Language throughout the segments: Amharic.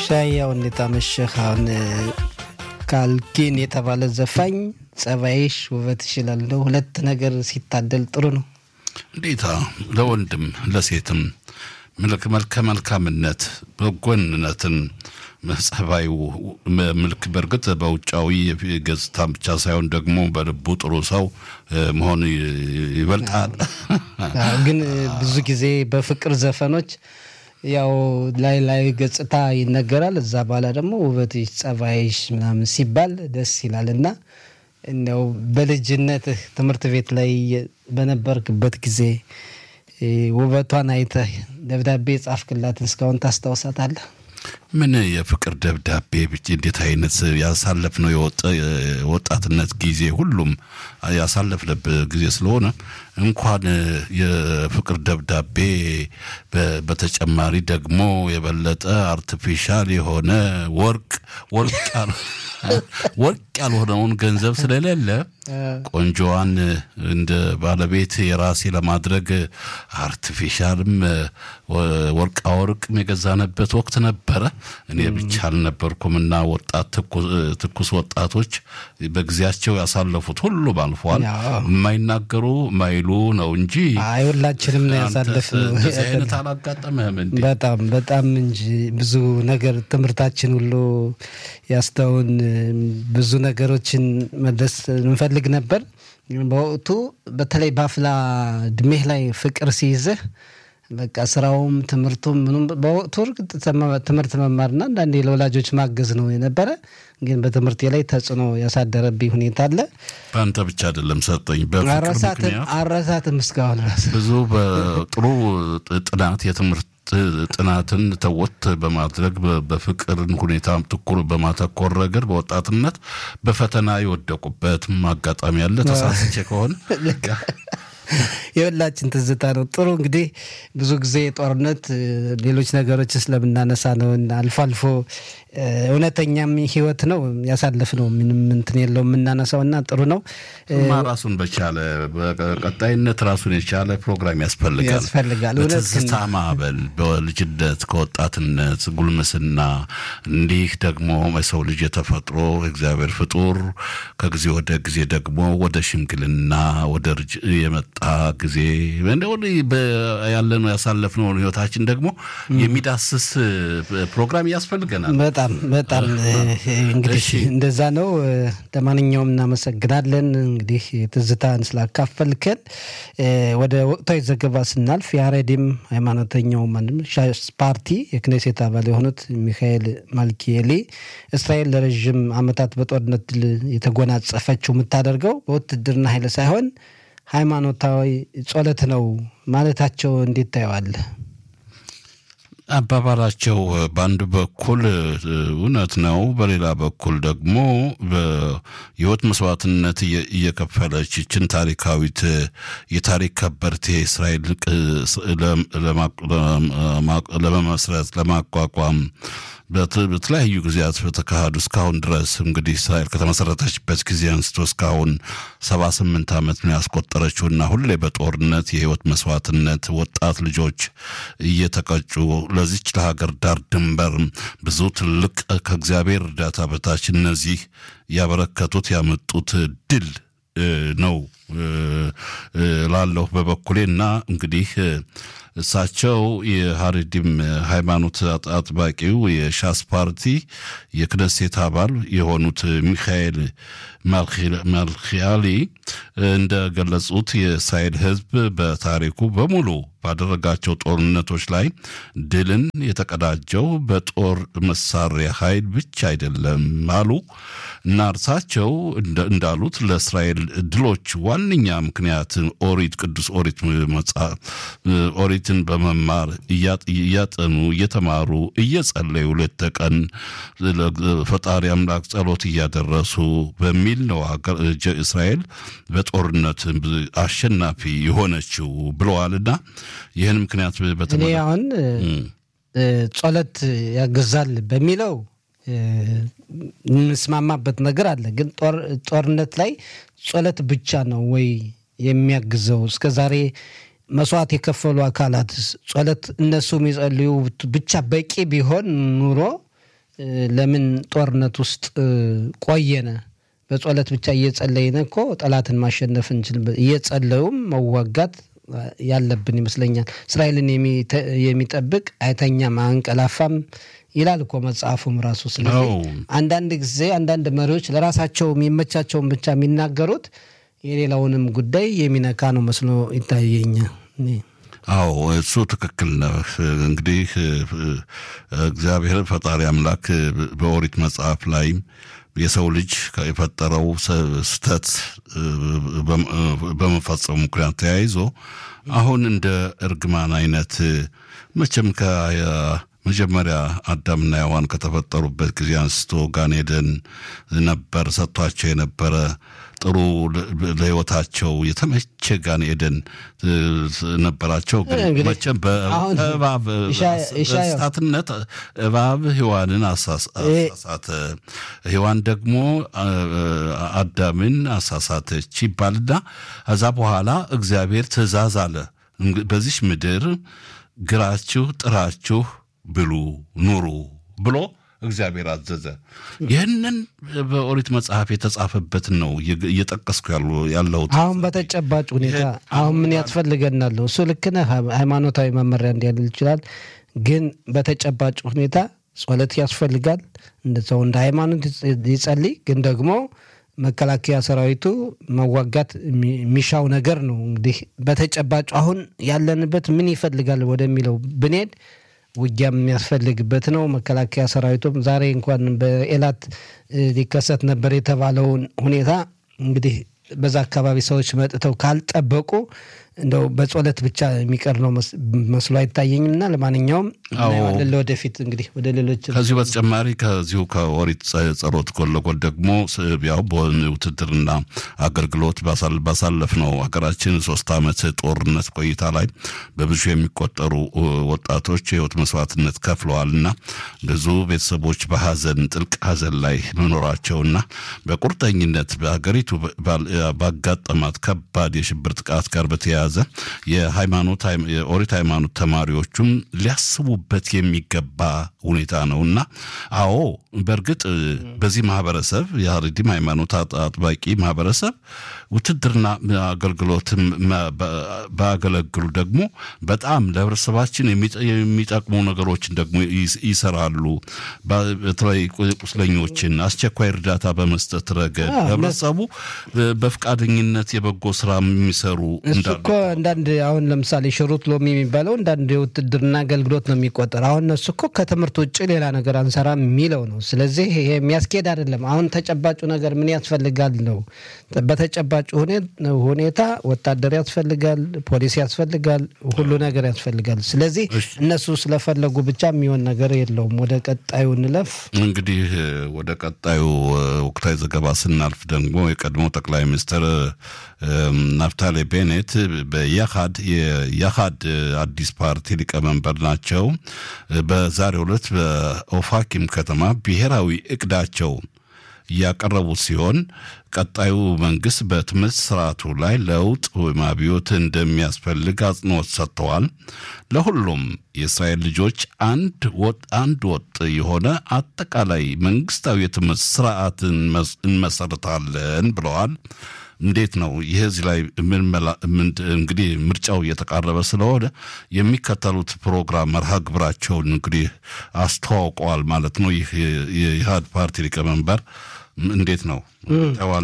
ሻያው እንዴት አመሸህ? አሁን ካልኪን የተባለ ዘፋኝ ጸባይሽ ውበትሽ ይላል። እንደው ሁለት ነገር ሲታደል ጥሩ ነው። እንዴታ ለወንድም ለሴትም መልከ መልካምነት በጎንነትን ጸባዩ ምልክ በእርግጥ በውጫዊ ገጽታ ብቻ ሳይሆን ደግሞ በልቡ ጥሩ ሰው መሆን ይበልጣል። ግን ብዙ ጊዜ በፍቅር ዘፈኖች ያው ላይ ላይ ገጽታ ይነገራል። እዛ በኋላ ደግሞ ውበትሽ፣ ጸባይሽ ምናምን ሲባል ደስ ይላል እና እንደው በልጅነትህ ትምህርት ቤት ላይ በነበርክበት ጊዜ ውበቷን አይተህ ደብዳቤ ጻፍክላትን እስካሁን ታስታውሳታለህ? ምን የፍቅር ደብዳቤ ብቻ እንዴት አይነት ያሳለፍነው የወጣትነት ጊዜ ሁሉም ያሳለፍንበት ጊዜ ስለሆነ እንኳን የፍቅር ደብዳቤ በተጨማሪ ደግሞ የበለጠ አርቲፊሻል የሆነ ወርቅ ወርቅ ያልሆነውን ገንዘብ ስለሌለ ቆንጆዋን እንደ ባለቤት የራሴ ለማድረግ አርቲፊሻልም ወርቃ ወርቅም የገዛንበት ወቅት ነበረ። እኔ ብቻ አልነበርኩም እና ወጣት ትኩስ ወጣቶች በጊዜያቸው ያሳለፉት ሁሉም አልፏል። የማይናገሩ ማይሉ ነው እንጂ አይ ሁላችንም ነው ያሳለፍነው። እንደዚህ አይነት አላጋጠመህም እንዴ? በጣም በጣም እንጂ ብዙ ነገር ትምህርታችን ሁሉ ያስተውን ብዙ ነገሮችን መድረስ እንፈልግ ነበር። በወቅቱ በተለይ በአፍላ እድሜህ ላይ ፍቅር ሲይዝህ በቃ ስራውም ትምህርቱም ምኑም በወቅቱ እርግጥ ትምህርት መማርና አንዳንዴ ለወላጆች ማገዝ ነው የነበረ። ግን በትምህርቴ ላይ ተጽዕኖ ያሳደረብኝ ሁኔታ አለ። በአንተ ብቻ አይደለም ሰጠኝ በፍቅር አረሳትም ምክንያት አረሳትም እስካሁን ራሱ ብዙ በጥሩ ጥናት የትምህርት ጥናትን ተወት በማድረግ በፍቅርን ሁኔታ ትኩር በማተኮር ረገድ በወጣትነት በፈተና የወደቁበት አጋጣሚ ያለ ተሳስቼ ከሆነ የሁላችን ትዝታ ነው። ጥሩ እንግዲህ ብዙ ጊዜ ጦርነት፣ ሌሎች ነገሮች ስለምናነሳ ነው እና አልፎ አልፎ እውነተኛም ህይወት ነው ያሳለፍነው ምንም እንትን የለው የምናነሳው እና ጥሩ ነው ማ ራሱን በቻለ በቀጣይነት ራሱን የቻለ ፕሮግራም ያስፈልጋል ያስፈልጋል። እውነት ግን በትዝታ ማዕበል በልጅነት ከወጣትነት ጉልምስና እንዲህ ደግሞ የሰው ልጅ የተፈጥሮ እግዚአብሔር ፍጡር ከጊዜ ወደ ጊዜ ደግሞ ወደ ሽምግልና ወደ ልጅ የመጣ ጊዜ ያለነው ያሳለፍነውን ህይወታችን ደግሞ የሚዳስስ ፕሮግራም ያስፈልገናል። በጣም በጣም እንግዲህ እንደዛ ነው። ለማንኛውም እናመሰግናለን እንግዲህ ትዝታን ስላካፈልከን። ወደ ወቅታዊ ዘገባ ስናልፍ የአሬዲም ሃይማኖተኛው ማንም ሻስ ፓርቲ የክኔሴት አባል የሆኑት ሚካኤል ማልኪኤሊ እስራኤል ለረዥም ዓመታት በጦርነት ድል የተጎናጸፈችው የምታደርገው በውትድርና ኃይል ሳይሆን ሃይማኖታዊ ጸሎት ነው ማለታቸው እንዴት ታየዋለህ? አባባላቸው በአንድ በኩል እውነት ነው፣ በሌላ በኩል ደግሞ የህይወት መስዋዕትነት እየከፈለች ይችን ታሪካዊት የታሪክ ከበርቴ እስራኤል ለመመስረት ለማቋቋም በተለያዩ ጊዜያት በተካሄዱ እስካሁን ድረስ እንግዲህ እስራኤል ከተመሰረተችበት ጊዜ አንስቶ እስካሁን ሰባ ስምንት ዓመት ነው ያስቆጠረችውና ሁሌ በጦርነት የህይወት መስዋዕትነት ወጣት ልጆች እየተቀጩ ለዚች ለሀገር ዳር ድንበር ብዙ ትልቅ ከእግዚአብሔር እርዳታ በታች እነዚህ ያበረከቱት ያመጡት ድል ነው ላለሁ በበኩሌ እና እንግዲህ እሳቸው የሀሪዲም ሃይማኖት አጥባቂው የሻስ ፓርቲ የክነሴት አባል የሆኑት ሚካኤል ማልኪያሊ እንደገለጹት የእስራኤል ሕዝብ በታሪኩ በሙሉ ባደረጋቸው ጦርነቶች ላይ ድልን የተቀዳጀው በጦር መሳሪያ ኃይል ብቻ አይደለም አሉ እና እርሳቸው እንዳሉት ለእስራኤል ድሎች ዋነኛ ምክንያት ኦሪት ቅዱስ ኦሪት ኦሪትን በመማር እያጠኑ እየተማሩ እየጸለዩ ሌት ተቀን ፈጣሪ አምላክ ጸሎት እያደረሱ በሚል ነው እስራኤል በጦርነት አሸናፊ የሆነችው ብለዋልና ይህን ምክንያት እኔ አሁን ጸሎት ያግዛል በሚለው የምስማማበት ነገር አለ። ግን ጦርነት ላይ ጸሎት ብቻ ነው ወይ የሚያግዘው? እስከ ዛሬ መስዋዕት የከፈሉ አካላት ጸሎት እነሱ የሚጸልዩ ብቻ በቂ ቢሆን ኑሮ ለምን ጦርነት ውስጥ ቆየነ? በጸሎት ብቻ እየጸለይነ እኮ ጠላትን ማሸነፍ እንችል። እየጸለዩም መዋጋት ያለብን ይመስለኛል። እስራኤልን የሚጠብቅ አይተኛም አንቀላፋም ይላል እኮ መጽሐፉም ራሱ። ስለዚህ አንዳንድ ጊዜ አንዳንድ መሪዎች ለራሳቸው የሚመቻቸውን ብቻ የሚናገሩት የሌላውንም ጉዳይ የሚነካ ነው መስሎ ይታየኛል። አዎ እሱ ትክክል ነው። እንግዲህ እግዚአብሔር ፈጣሪ አምላክ በኦሪት መጽሐፍ ላይ የሰው ልጅ የፈጠረው ስህተት በመፈጸሙ ምክንያት ተያይዞ አሁን እንደ እርግማን አይነት መቼም ከመጀመሪያ አዳምና ሔዋን ከተፈጠሩበት ጊዜ አንስቶ ጋን ኤደን ነበር ሰጥቷቸው የነበረ ጥሩ ለሕይወታቸው የተመቸ ጋን ኤደን ነበራቸው። ግን መቼም በእባብ በእንስሳትነት እባብ ሔዋንን አሳሳተ፣ ሔዋን ደግሞ አዳምን አሳሳተች ይባልና ከዛ በኋላ እግዚአብሔር ትእዛዝ አለ በዚች ምድር ግራችሁ ጥራችሁ ብሉ ኑሩ ብሎ እግዚአብሔር አዘዘ። ይህንን በኦሪት መጽሐፍ የተጻፈበትን ነው እየጠቀስኩ ያለሁት። አሁን በተጨባጭ ሁኔታ አሁን ምን ያስፈልገናል? እሱ ልክ ነህ። ሃይማኖታዊ መመሪያ እንዲያል ይችላል። ግን በተጨባጭ ሁኔታ ጸሎት ያስፈልጋል። ሰው እንደ ሃይማኖት ይጸልይ። ግን ደግሞ መከላከያ ሰራዊቱ መዋጋት የሚሻው ነገር ነው። እንግዲህ በተጨባጭ አሁን ያለንበት ምን ይፈልጋል ወደሚለው ብንሄድ ውጊያም የሚያስፈልግበት ነው። መከላከያ ሰራዊቱም ዛሬ እንኳን በኤላት ሊከሰት ነበር የተባለውን ሁኔታ እንግዲህ በዛ አካባቢ ሰዎች መጥተው ካልጠበቁ እንደው በጸሎት ብቻ የሚቀር ነው መስሎ አይታየኝም። እና ለማንኛውም እናየዋለን ለወደፊት እንግዲህ ወደ ሌሎች ከዚሁ በተጨማሪ ከዚሁ ከኦሪት ጸሎት ጎን ለጎን ደግሞ ያው በውትድርና አገልግሎት ባሳለፍነው ሀገራችን ሶስት ዓመት ጦርነት ቆይታ ላይ በብዙ የሚቆጠሩ ወጣቶች የህይወት መስዋዕትነት ከፍለዋል እና ብዙ ቤተሰቦች በሀዘን ጥልቅ ሀዘን ላይ መኖራቸውና በቁርጠኝነት በሀገሪቱ ባጋጠማት ከባድ የሽብር ጥቃት ጋር በተያያዘ የሃይማኖት የኦሪት ሃይማኖት ተማሪዎቹም ሊያስቡበት የሚገባ ሁኔታ ነው እና አዎ በእርግጥ በዚህ ማህበረሰብ የሀረዲም ሃይማኖት አጥባቂ ማህበረሰብ ውትድርና አገልግሎትም ባያገለግሉ ደግሞ በጣም ለህብረተሰባችን የሚጠቅሙ ነገሮችን ደግሞ ይሰራሉ። በተለይ ቁስለኞችን አስቸኳይ እርዳታ በመስጠት ረገድ ህብረተሰቡ በፈቃደኝነት የበጎ ስራ የሚሰሩ እሱ እኮ አንዳንድ አሁን ለምሳሌ ሽሩት ሎሚ የሚባለው አንዳንድ የውትድርና አገልግሎት ነው የሚቆጠር። አሁን እነሱ እኮ ከትምህርት ውጭ ሌላ ነገር አንሰራም የሚለው ነው። ስለዚህ ይሄ የሚያስኬድ አይደለም። አሁን ተጨባጩ ነገር ምን ያስፈልጋል ነው። በተጨባጩ ሁኔታ ወታደር ያስፈልጋል፣ ፖሊስ ያስፈልጋል፣ ሁሉ ነገር ያስፈልጋል። ስለዚህ እነሱ ስለፈለጉ ብቻ የሚሆን ነገር የለውም። ወደ ቀጣዩ እንለፍ። እንግዲህ ወደ ቀጣዩ ወቅታዊ ዘገባ ስናልፍ ደግሞ የቀድሞ ጠቅላይ ሚኒስትር ናፍታሌ ቤኔት በያሃድ የያሃድ አዲስ ፓርቲ ሊቀመንበር ናቸው። በዛሬው ዕለት በኦፋኪም ከተማ ብሔራዊ እቅዳቸው እያቀረቡት ሲሆን ቀጣዩ መንግስት በትምህርት ስርዓቱ ላይ ለውጥ ወይም አብዮት እንደሚያስፈልግ አጽንኦት ሰጥተዋል። ለሁሉም የእስራኤል ልጆች አንድ ወጥ አንድ ወጥ የሆነ አጠቃላይ መንግስታዊ የትምህርት ስርዓትን እንመሰርታለን ብለዋል። እንዴት ነው ይህ እዚህ ላይ እንግዲህ ምርጫው እየተቃረበ ስለሆነ የሚከተሉት ፕሮግራም መርሃ ግብራቸውን እንግዲህ አስተዋውቀዋል ማለት ነው። ይህ የኢህአድ ፓርቲ ሊቀመንበር እንዴት ነው ተዋለ?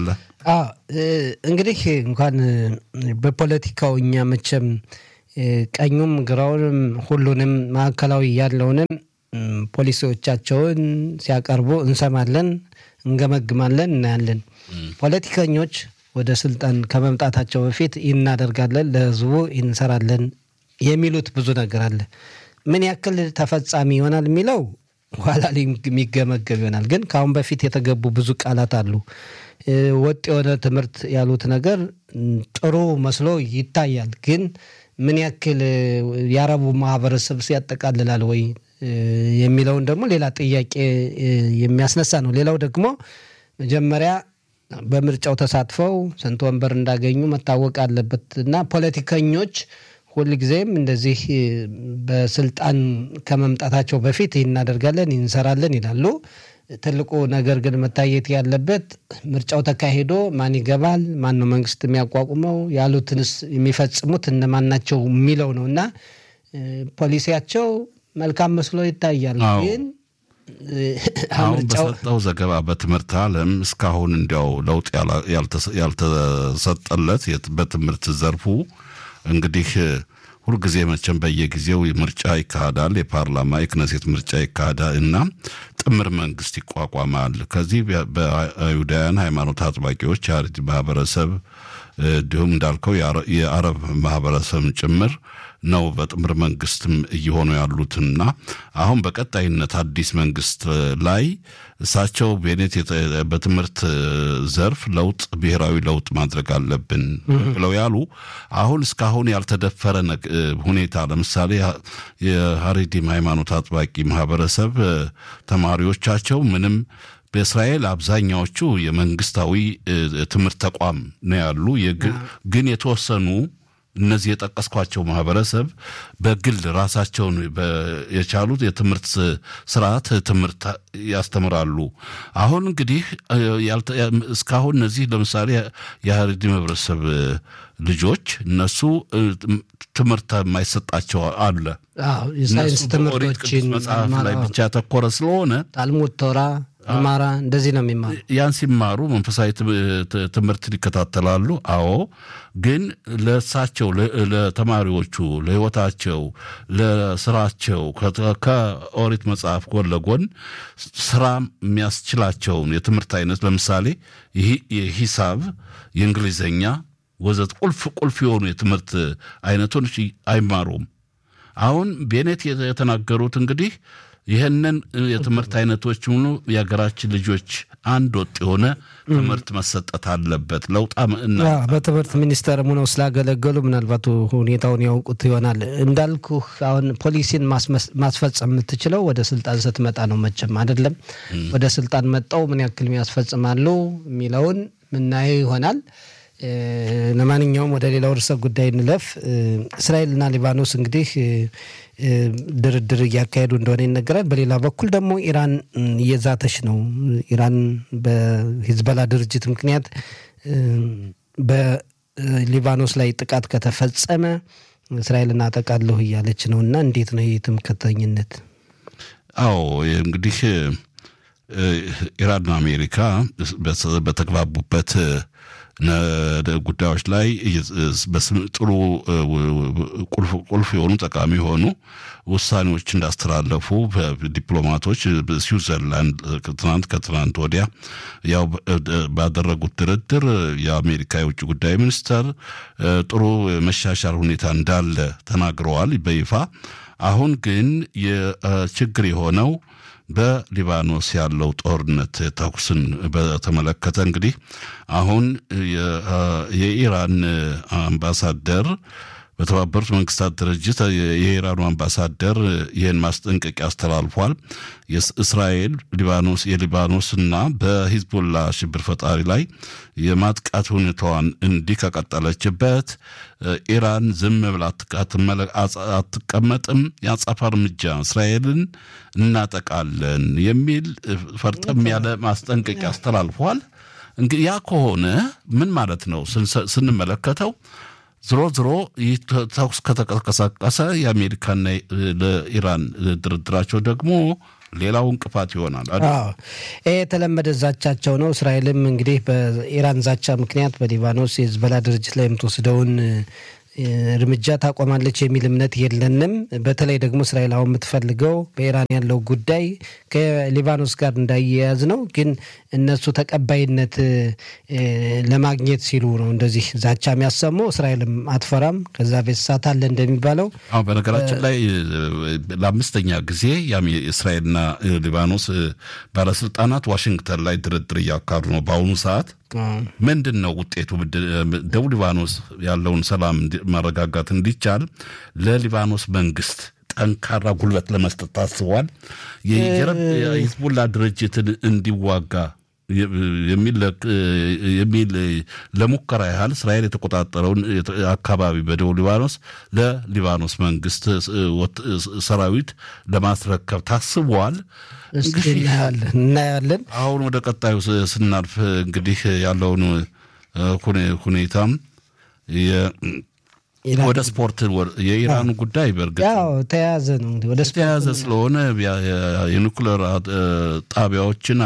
እንግዲህ እንኳን በፖለቲካው እኛ መቼም ቀኙም ግራውንም ሁሉንም ማዕከላዊ ያለውንም ፖሊሲዎቻቸውን ሲያቀርቡ እንሰማለን፣ እንገመግማለን፣ እናያለን። ፖለቲከኞች ወደ ስልጣን ከመምጣታቸው በፊት እናደርጋለን፣ ለህዝቡ እንሰራለን የሚሉት ብዙ ነገር አለ። ምን ያክል ተፈጻሚ ይሆናል የሚለው ኋላ የሚገመገም ይሆናል። ግን ከአሁን በፊት የተገቡ ብዙ ቃላት አሉ። ወጥ የሆነ ትምህርት ያሉት ነገር ጥሩ መስሎ ይታያል። ግን ምን ያክል የአረቡ ማህበረሰብ ያጠቃልላል ወይ የሚለውን ደግሞ ሌላ ጥያቄ የሚያስነሳ ነው። ሌላው ደግሞ መጀመሪያ በምርጫው ተሳትፈው ስንት ወንበር እንዳገኙ መታወቅ አለበት እና ፖለቲከኞች ሁልጊዜም እንደዚህ በስልጣን ከመምጣታቸው በፊት ይህ እናደርጋለን ይህ እንሰራለን ይላሉ። ትልቁ ነገር ግን መታየት ያለበት ምርጫው ተካሂዶ ማን ይገባል፣ ማን ነው መንግስት የሚያቋቁመው፣ ያሉትንስ የሚፈጽሙት እነማን ናቸው የሚለው ነው እና ፖሊሲያቸው መልካም መስሎ ይታያል። ግን አሁን በሰጠው ዘገባ በትምህርት ዓለም እስካሁን እንዲያው ለውጥ ያልተሰጠለት በትምህርት ዘርፉ እንግዲህ ሁልጊዜ መቼም በየጊዜው ምርጫ ይካሄዳል። የፓርላማ የክነሴት ምርጫ ይካሄዳል እና ጥምር መንግስት ይቋቋማል። ከዚህ በአይሁዳውያን ሃይማኖት አጥባቂዎች የአረድ ማህበረሰብ እንዲሁም እንዳልከው የአረብ ማህበረሰብ ጭምር ነው በጥምር መንግስትም እየሆኑ ያሉትና አሁን በቀጣይነት አዲስ መንግስት ላይ እሳቸው ቤኔት በትምህርት ዘርፍ ለውጥ ብሔራዊ ለውጥ ማድረግ አለብን ብለው ያሉ አሁን እስካሁን ያልተደፈረ ሁኔታ ለምሳሌ የሀሬዲም ሃይማኖት አጥባቂ ማህበረሰብ ተማሪዎቻቸው ምንም በእስራኤል አብዛኛዎቹ የመንግስታዊ ትምህርት ተቋም ነው ያሉ ግን የተወሰኑ እነዚህ የጠቀስኳቸው ማህበረሰብ በግል ራሳቸውን የቻሉት የትምህርት ስርዓት ትምህርት ያስተምራሉ። አሁን እንግዲህ እስካሁን እነዚህ ለምሳሌ የሀረሪ ማህበረሰብ ልጆች እነሱ ትምህርት የማይሰጣቸው አለ። የሳይንስ ትምህርቶችን መጽሐፍ ላይ ብቻ ያተኮረ ስለሆነ ታልሙድ ቶራ አማራ እንደዚህ ነው የሚማሩ። ያን ሲማሩ መንፈሳዊ ትምህርትን ይከታተላሉ። አዎ፣ ግን ለእሳቸው ለተማሪዎቹ፣ ለህይወታቸው፣ ለስራቸው ከኦሪት መጽሐፍ ጎን ለጎን ስራ የሚያስችላቸውን የትምህርት አይነት ለምሳሌ የሂሳብ፣ የእንግሊዝኛ ወዘት ቁልፍ ቁልፍ የሆኑ የትምህርት አይነቶች አይማሩም። አሁን ቤኔት የተናገሩት እንግዲህ ይህንን የትምህርት አይነቶች ሙሉ የሀገራችን ልጆች አንድ ወጥ የሆነ ትምህርት መሰጠት አለበት። ለውጣ እና በትምህርት ሚኒስቴርም ሆነው ስላገለገሉ ምናልባት ሁኔታውን ያውቁት ይሆናል። እንዳልኩህ አሁን ፖሊሲን ማስፈጸም የምትችለው ወደ ስልጣን ስትመጣ ነው። መቼም አይደለም ወደ ስልጣን መጣው ምን ያክል ያስፈጽማሉ የሚለውን ምናየው ይሆናል። ለማንኛውም ወደ ሌላው ርዕሰ ጉዳይ እንለፍ። እስራኤልና ሊባኖስ እንግዲህ ድርድር እያካሄዱ እንደሆነ ይነገራል። በሌላ በኩል ደግሞ ኢራን እየዛተች ነው። ኢራን በሂዝበላ ድርጅት ምክንያት በሊባኖስ ላይ ጥቃት ከተፈጸመ እስራኤልን አጠቃለሁ እያለች ነው እና እንዴት ነው ይህ ትምክህተኝነት? አዎ እንግዲህ ኢራንና አሜሪካ በተግባቡበት ጉዳዮች ላይ ጥሩ ቁልፍ የሆኑ ጠቃሚ የሆኑ ውሳኔዎች እንዳስተላለፉ ዲፕሎማቶች ስዊዘርላንድ ትናንት ከትናንት ወዲያ ያው ባደረጉት ድርድር የአሜሪካ የውጭ ጉዳይ ሚኒስተር ጥሩ መሻሻል ሁኔታ እንዳለ ተናግረዋል በይፋ። አሁን ግን የችግር የሆነው በሊባኖስ ያለው ጦርነት ተኩስን በተመለከተ እንግዲህ አሁን የኢራን አምባሳደር በተባበሩት መንግስታት ድርጅት የኢራኑ አምባሳደር ይህን ማስጠንቀቂያ አስተላልፏል። እስራኤል ሊባኖስ የሊባኖስና በሂዝቦላ ሽብር ፈጣሪ ላይ የማጥቃት ሁኔታዋን እንዲህ ከቀጠለችበት ኢራን ዝም ብላ አትቀመጥም፣ የአጸፋ እርምጃ እስራኤልን እናጠቃለን የሚል ፈርጠም ያለ ማስጠንቀቂያ አስተላልፏል። እንግዲህ ያ ከሆነ ምን ማለት ነው ስንመለከተው ዝሮ ዝሮ ይህ ተኩስ ከተቀሰቀሰ የአሜሪካና ለኢራን ድርድራቸው ደግሞ ሌላው እንቅፋት ይሆናል። ይህ የተለመደ ዛቻቸው ነው። እስራኤልም እንግዲህ በኢራን ዛቻ ምክንያት በሊባኖስ የሂዝቦላ ድርጅት ላይ የምትወስደውን እርምጃ ታቆማለች የሚል እምነት የለንም። በተለይ ደግሞ እስራኤል አሁን የምትፈልገው በኢራን ያለው ጉዳይ ከሊባኖስ ጋር እንዳያያዝ ነው። ግን እነሱ ተቀባይነት ለማግኘት ሲሉ ነው እንደዚህ ዛቻ የሚያሰሙ። እስራኤልም አትፈራም። ከዛ ቤት ሳት አለ እንደሚባለው። አዎ፣ በነገራችን ላይ ለአምስተኛ ጊዜ እስራኤልና ሊባኖስ ባለስልጣናት ዋሽንግተን ላይ ድርድር እያካሄዱ ነው በአሁኑ ሰዓት ምንድን ነው ውጤቱ? ደቡብ ሊባኖስ ያለውን ሰላም ማረጋጋት እንዲቻል ለሊባኖስ መንግስት ጠንካራ ጉልበት ለመስጠት ታስቧል። የሂዝቡላ ድርጅትን እንዲዋጋ የሚል ለሙከራ ያህል እስራኤል የተቆጣጠረውን አካባቢ በደቡብ ሊባኖስ ለሊባኖስ መንግስት ሰራዊት ለማስረከብ ታስቧል። እናያለን እናያለን። አሁን ወደ ቀጣዩ ስናልፍ እንግዲህ ያለውን ሁኔታም ወደ ስፖርት የኢራኑ ጉዳይ በእርግጥ ያው ተያያዘ ነው እንግዲህ ወደ ተያያዘ ስለሆነ የኒኩለር ጣቢያዎችን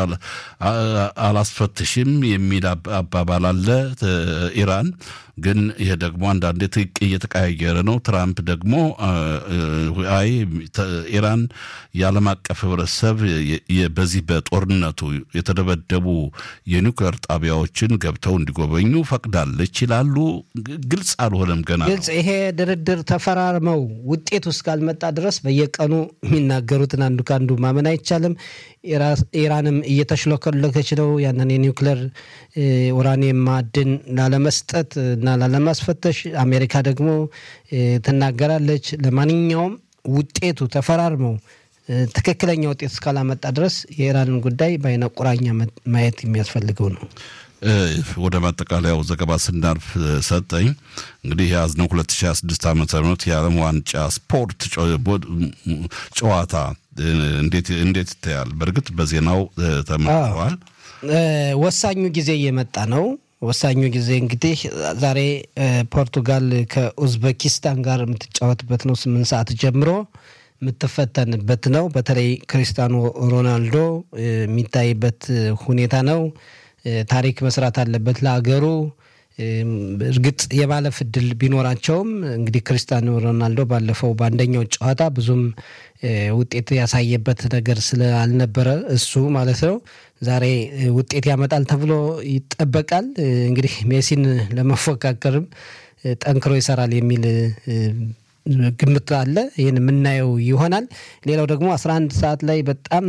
አላስፈትሽም የሚል አባባል አለ ኢራን። ግን ይሄ ደግሞ አንዳንዴ ትቅ እየተቀያየረ ነው። ትራምፕ ደግሞ አይ ኢራን የዓለም አቀፍ ህብረተሰብ በዚህ በጦርነቱ የተደበደቡ የኒውክሌር ጣቢያዎችን ገብተው እንዲጎበኙ ፈቅዳለች ይላሉ። ግልጽ አልሆነም ገና ግልጽ ይሄ ድርድር ተፈራርመው ውጤቱ እስካልመጣ ድረስ በየቀኑ የሚናገሩትን አንዱ ከአንዱ ማመን አይቻልም። ኢራንም እየተሽለከለከች ነው ያንን የኒውክሌር ኡራኒየም ማዕድን ላለመስጠት እና ላለማስፈተሽ። አሜሪካ ደግሞ ትናገራለች። ለማንኛውም ውጤቱ ተፈራርመው ትክክለኛ ውጤት እስካላመጣ ድረስ የኢራንን ጉዳይ በአይነ ቁራኛ ማየት የሚያስፈልገው ነው። ወደ ማጠቃለያው ዘገባ ስናልፍ ሰጠኝ እንግዲህ የያዝነው 2026 ዓ ም የዓለም ዋንጫ ስፖርት ጨዋታ እንዴት ይታያል? በእርግጥ በዜናው ተመልክተዋል። ወሳኙ ጊዜ እየመጣ ነው። ወሳኙ ጊዜ እንግዲህ ዛሬ ፖርቱጋል ከኡዝቤኪስታን ጋር የምትጫወትበት ነው። ስምንት ሰዓት ጀምሮ የምትፈተንበት ነው። በተለይ ክሪስቲያኖ ሮናልዶ የሚታይበት ሁኔታ ነው። ታሪክ መስራት አለበት ለሀገሩ። እርግጥ የማለፍ እድል ቢኖራቸውም እንግዲህ ክርስቲያኖ ሮናልዶ ባለፈው በአንደኛው ጨዋታ ብዙም ውጤት ያሳየበት ነገር ስላልነበረ እሱ ማለት ነው ዛሬ ውጤት ያመጣል ተብሎ ይጠበቃል። እንግዲህ ሜሲን ለመፎካከርም ጠንክሮ ይሰራል የሚል ግምት አለ። ይህን የምናየው ይሆናል። ሌላው ደግሞ 11 ሰዓት ላይ በጣም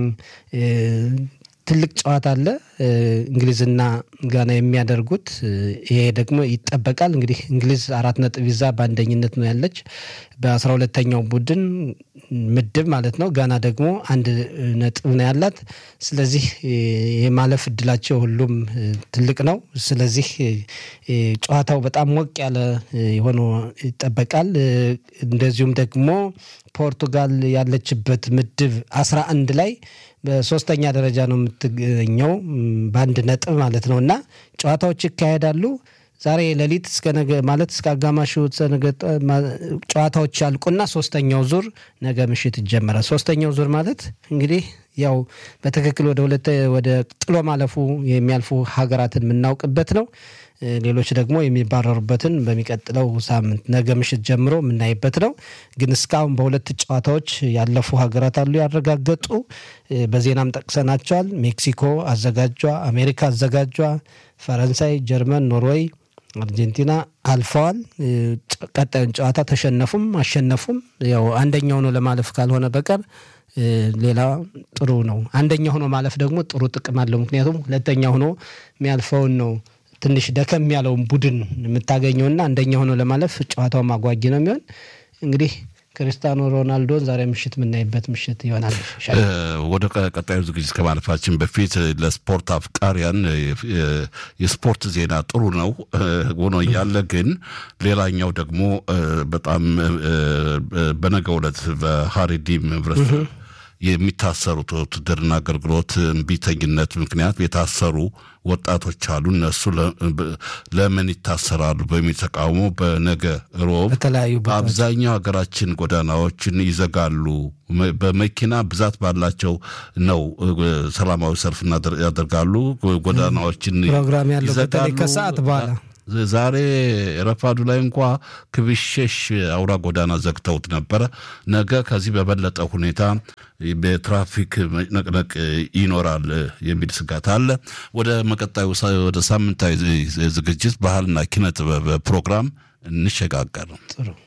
ትልቅ ጨዋታ አለ እንግሊዝና ጋና የሚያደርጉት። ይሄ ደግሞ ይጠበቃል። እንግዲህ እንግሊዝ አራት ነጥብ ይዛ በአንደኝነት ነው ያለች በአስራ ሁለተኛው ቡድን ምድብ ማለት ነው። ጋና ደግሞ አንድ ነጥብ ነው ያላት። ስለዚህ የማለፍ እድላቸው ሁሉም ትልቅ ነው። ስለዚህ ጨዋታው በጣም ሞቅ ያለ ሆኖ ይጠበቃል። እንደዚሁም ደግሞ ፖርቱጋል ያለችበት ምድብ አስራ አንድ ላይ በሶስተኛ ደረጃ ነው የምትገኘው በአንድ ነጥብ ማለት ነው። እና ጨዋታዎች ይካሄዳሉ ዛሬ ሌሊት እስከ ነገ ማለት እስከ አጋማሹ ጨዋታዎች ያልቁና ሶስተኛው ዙር ነገ ምሽት ይጀመራል። ሶስተኛው ዙር ማለት እንግዲህ ያው በትክክል ወደ ሁለት ወደ ጥሎ ማለፉ የሚያልፉ ሀገራትን የምናውቅበት ነው። ሌሎች ደግሞ የሚባረሩበትን በሚቀጥለው ሳምንት ነገ ምሽት ጀምሮ የምናይበት ነው። ግን እስካሁን በሁለት ጨዋታዎች ያለፉ ሀገራት አሉ ያረጋገጡ። በዜናም ጠቅሰናቸዋል። ሜክሲኮ አዘጋጇ፣ አሜሪካ አዘጋጇ፣ ፈረንሳይ፣ ጀርመን፣ ኖርዌይ፣ አርጀንቲና አልፈዋል። ቀጣዩን ጨዋታ ተሸነፉም አሸነፉም ያው አንደኛው ነው ለማለፍ ካልሆነ በቀር ሌላ ጥሩ ነው። አንደኛ ሆኖ ማለፍ ደግሞ ጥሩ ጥቅም አለው። ምክንያቱም ሁለተኛ ሆኖ የሚያልፈውን ነው ትንሽ ደከም ያለውን ቡድን የምታገኘውና አንደኛ ሆኖ ለማለፍ ጨዋታው ማጓጊ ነው የሚሆን እንግዲህ ክርስቲያኖ ሮናልዶን ዛሬ ምሽት የምናይበት ምሽት ይሆናል። ወደ ቀጣዩ ዝግጅት ከማለፋችን በፊት ለስፖርት አፍቃሪያን የስፖርት ዜና ጥሩ ነው ሆኖ እያለ ግን ሌላኛው ደግሞ በጣም በነገው ዕለት በሀሪዲም ህብረተሰብ የሚታሰሩት ውትድርና አገልግሎት እምቢተኝነት ምክንያት የታሰሩ ወጣቶች አሉ። እነሱ ለምን ይታሰራሉ በሚል ተቃውሞ በነገ ሮብ አብዛኛው ሀገራችን ጎዳናዎችን ይዘጋሉ። በመኪና ብዛት ባላቸው ነው ሰላማዊ ሰልፍ ያደርጋሉ። ጎዳናዎችን ፕሮግራም ያለው በተለይ ከሰዓት በኋላ ዛሬ ረፋዱ ላይ እንኳ ክብሸሽ አውራ ጎዳና ዘግተውት ነበረ። ነገ ከዚህ በበለጠ ሁኔታ በትራፊክ መጭነቅነቅ ይኖራል የሚል ስጋት አለ። ወደ መቀጣዩ ወደ ሳምንታዊ ዝግጅት ባህልና ኪነ ጥበብ ፕሮግራም እንሸጋገር ነው።